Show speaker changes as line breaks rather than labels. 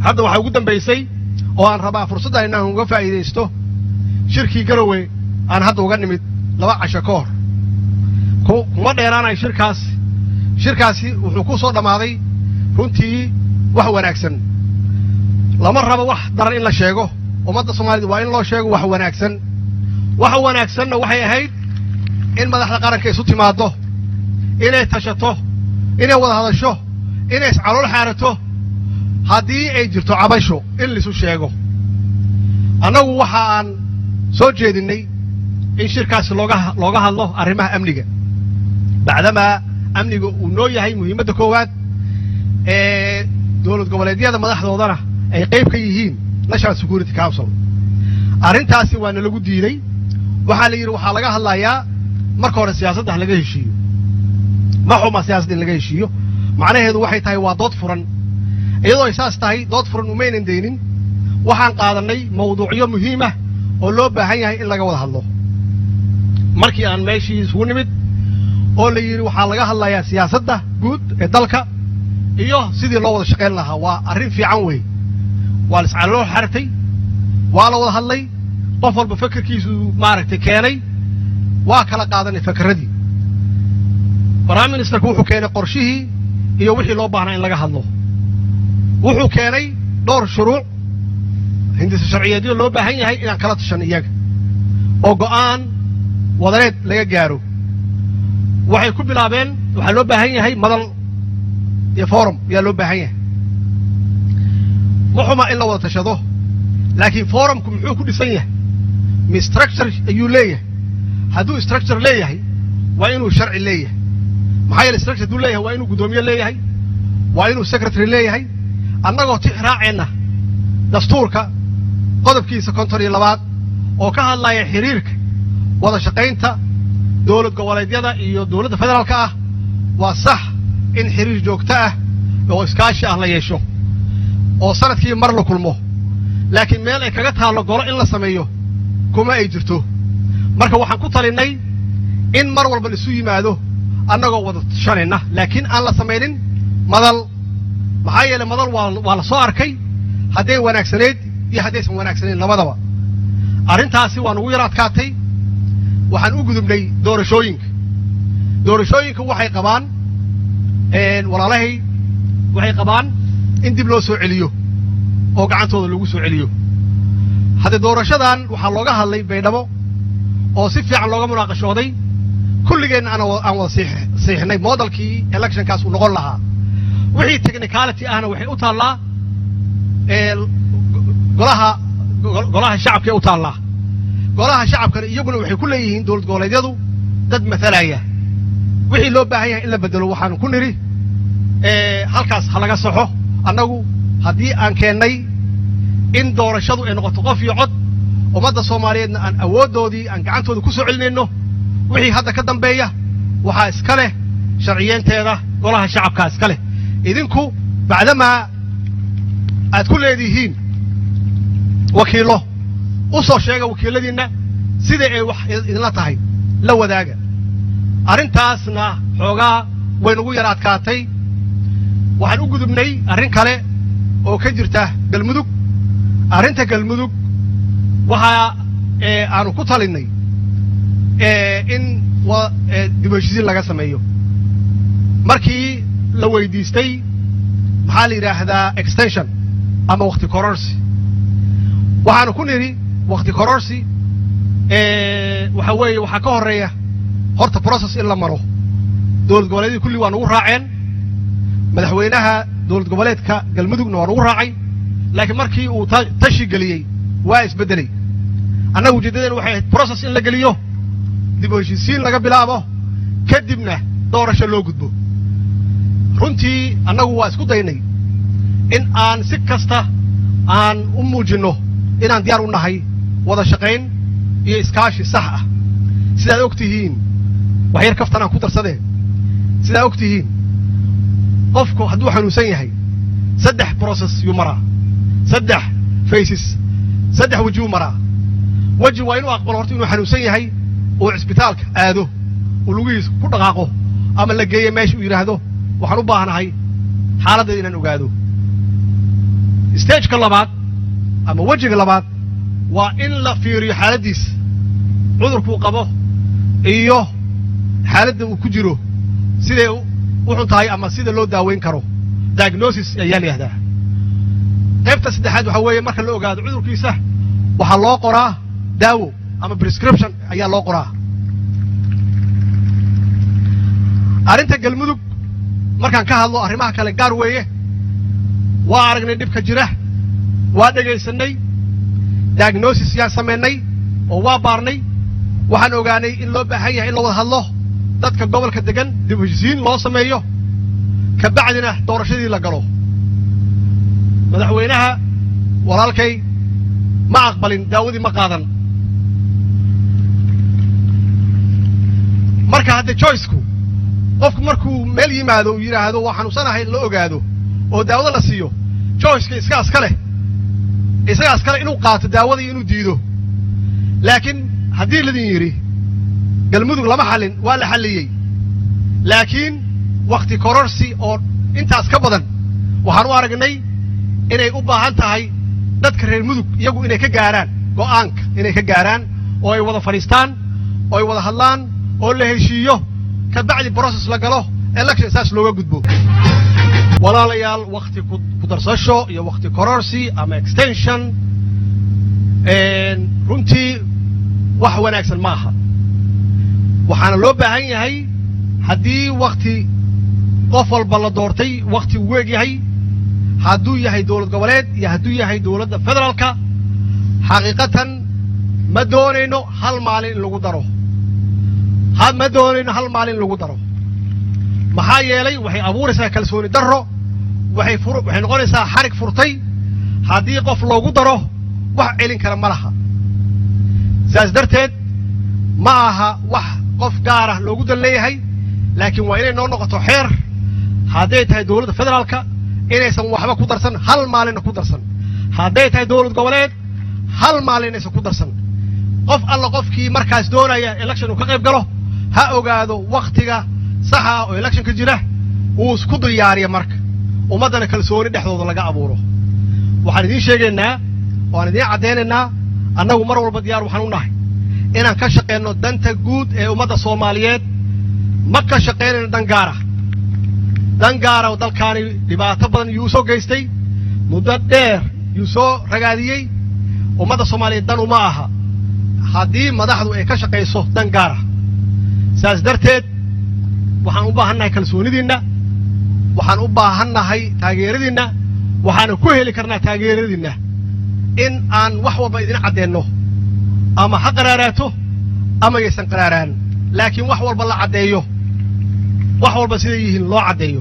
hadda waxaa ugu dambaysay oo aan rabaa fursaddan inaan uga faa'iidaysto shirkii garowe aan hadda uga nimid laba casho ka hor kuma dheeraanayo shirkaasi shirkaasi wuxuu ku soo dhammaaday runtii wax wanaagsan lama rabo wax daran in la sheego ummadda soomaaliyed waa in loo sheego wax wanaagsan waxa wanaagsanna waxay ahayd in madaxda qaranka isu timaaddo inay tashato inay wada hadasho inay iscalool xaarato haddii ay jirto cabasho in laisu sheego annagu waxa aan soo jeedinnay in shirkaasi looga looga hadlo arrimaha amniga bacdamaa amniga uu noo yahay muhiimadda koowaad ee dowlad goboleedyada madaxdoodana ay qayb ka yihiin national security council arrintaasi waa na lagu diiday waxaa la yidhi waxaa laga hadlayaa marka hore siyaasadda laga heshiiyo ma xuma siyaasadda in laga heshiiyo macnaheedu waxay tahay waa dood furan iyadoo ay saas tahay dood furan umaynan daynin waxaan qaadannay mawduucyo muhiim ah oo loo baahan yahay in laga wada hadlo markii aan meeshii isugu nimid oo la yidhi waxaa laga hadlayaa siyaasadda guud ee dalka iyo sidii loo wada shaqayn lahaa waa arrin fiican wey waa la iscaloo xartay waa la wada hadlay qof walba fakerkiisu maaragtay keenay waa kala qaadanay fakerradii prime ministerku wuxuu keenay qorshihii iyo wixii loo baahnaa in laga hadlo wuxuu keenay dhowr shuruuc hindisa sharciyeedyo loo baahan yahay inaan kala tashan iyaga oo go'aan wadaneed laga gaaro waxay ku bilaabeen waxaa loo baahan yahay madal iyo forum ayaa loo baahan yahay ma xuma in la wada tashado laakiin forumku muxuu ku dhisan yahay mi structure ayuu leeyahay hadduu structure leeyahay waa inuu sharci leeyahay maxaa yeele structure hadduu leeyahay waa inuu guddoomiye leeyahay waa inuu secretary leeyahay annagoo tix raaceenna dastuurka qodobkiisa konton iyo labaad oo ka hadlaya xiriirka wada shaqaynta dowlad goboleedyada iyo dowladda federaalka ah waa sax in xiriir joogto ah oo iskaashi ah la yeesho oo sanadkii mar la kulmo laakiin meel ay kaga taallo golo in la sameeyo kuma ay jirto marka waxaan ku talinnay in mar walba laisu yimaado annagoo wada tashanayna laakiin aan la samaynin madal maxaa yeele madal waa waa la soo arkay hadday wanaagsanayd iyo haddaysan wanaagsanayn labadaba arrintaasi waa nugu yar adkaatay waxaan u gudubnay doorashooyinka doorashooyinka waxay qabaan walaalahay waxay qabaan in dib loo soo celiyo oo gacantooda lagu soo celiyo haddee doorashadan waxaa looga hadlay baydhabo oo si fiican looga munaaqashooday kulligeenna aan aan wada siixnay modelkii electionkaas uu noqon lahaa wixii technicality ahna waxay u taallaa golaha golaha shacabkae u taallaa golaha shacabkana iyaguna waxay ku leeyihiin dowlad goboleedyadu dad matalaya wixii loo baahan yahay in la bedelo waxaanu ku nidhi halkaas ha laga saxo annagu haddii aan keennay in doorashadu ay noqoto qof iyo cod ummadda soomaaliyeedna aan awooddoodii aan gacantooda ku soo celinayno wixii hadda ka dambeeya waxaa iska leh sharciyeenteeda golaha shacabkaa iska leh idinku bacdamaa aad ku leedihiin wakiillo u soo sheega wakiilladiinna sidai ay wax idinla tahay la wadaaga arrintaasna xoogaa waynugu yar adkaatay waxaan u gudubnay arrin kale oo ka jirta galmudug arrinta galmudug waxaa aanu ku talinnay in dib heshiisiin laga sameeyo markii la weydiistay maxaa la yidhaahdaa extension ama wakhti kororsi waxaanu ku nidhi wakhti kororsi waxa weeye waxaa ka horreeya horta process in la maro dowlad goboleedyadii kulli waa nugu raaceen madaxweynaha dowlad goboleedka galmudugna waa nugu raacay laakiin markii uu tashi geliyey waa isbeddelay annaga ujeeddadeen waxay ahayd process in la geliyo dib u heshiisiin laga bilaabo kadibna doorasho loo gudbo runtii annagu waa isku daynay in aan si kasta aan u muujinno inaan diyaar u nahay wada shaqayn iyo iskaashi sax ah sidaad og tihiin wax yar kaftanaan ku darsadeen sidaad og tihiin qofku hadduu xanuunsan yahay saddex brocess yuu maraa saddex faces saddex wejiyuu maraa weji waa inuu aqbalo horta inuu xanuunsan yahay uu cisbitaalka aado uu lugihiisa ku dhaqaaqo ama la geeyo meesha uu yidhaahdo waxaan u baahnahay xaaladdeeda inaan ogaado stageka labaad ama wejiga labaad waa in la fiiriyo xaaladdiisa cudurkuu qabo iyo xaaladda uu ku jiro siday u xun tahay ama sida loo daaweyn karo diagnosis ayaa la yihahdaa qaybta saddexaad waxaa weeye marka la ogaado cudurkiisa waxaa loo qoraa daawo ama prescription ayaa loo qoraa arrinta galmudug markaan ka hadlo arrimaha kale gaar weeye waa aragnay dhibka jira waa dhegaysanay diagnosis yaan samaynay oo waa baarnay waxaan ogaanay in loo baahan yahay in la wada hadlo dadka gobolka degan dib heshisiin loo sameeyo ka bacdina doorashadii la galo madaxweynaha walaalkay ma aqbalin daawadii ma qaadan marka hadde joyceku qofku markuu meel yimaado uu yidhaahdo waa xanuunsanahay la ogaado oo daawada la siiyo joyceka isagaas ka leh isagaas kale inuu qaato daawada iyo inuu diido laakiin haddii ladin yidhi galmudug lama xallin waa la xalliyey laakiin wakhti kororsi oo intaas ka badan waxaan u aragnay inay u baahan tahay dadka reer mudug iyagu inay ka gaaraan go'aanka inay ka gaaraan oo ay wada fadhiistaan oo ay wada hadlaan oo la heshiiyo ka bacdi brocess la galo election saas looga gudbo walaalayaal wakhti ku darsasho iyo wakhti kororsi ama extension runtii wax wanaagsan ma aha waxaana loo baahan yahay haddii wakhti qof walba la doortay wakhti uu weeg yahay hadduu yahay dowlad goboleed iyo hadduu yahay dowladda federaalka xaqiiqatan ma doonayno hal maalin in lagu daro ma doonayno hal maalin in lagu daro maxaa yeelay waxay abuuraysaa kalsooni darro waxay waxay noqonaysaa xarig furtay haddii qof loogu daro wax celin kara ma laha saas darteed ma aha wax qof gaarah loogu dan leeyahay laakiin waa inay noo noqoto xeer hadday tahay dowladda federaalka inaysan waxba ku darsan hal maalinna ku darsan hadday tahay dowlad goboleed hal maalin inaysan ku darsan qof alla qofkii markaas doonaya election uu ka qayb galo ha ogaado wakhtiga saxa oo electionka jira uu isku diyaariya marka ummaddana kalsooni dhexdooda laga abuuro waxaan idiin sheegaynaa waan idiin caddaynaynaa annagu mar walba diyaar waxaan u nahay inaan ka shaqayno danta guud ee ummadda soomaaliyeed ma ka shaqaynayno dan gaara dan gaara oo dalkaani dhibaato badan yuu soo geystay muddo dheer yuu soo ragaadiyey ummadda soomaaliyeed dan uma aha haddii madaxdu ay ka shaqayso dan gaara saas darteed waxaan u baahan nahay kalsoonidiinna waxaan u baahan nahay taageeradiinna waxaana ku heli karnaa taageeradiinna in aan wax walba idin caddeenno ama ha qaraaraato ama yaysan qaraaraan laakiin wax walba la caddeeyo wax walba siday yihiin loo caddeeyo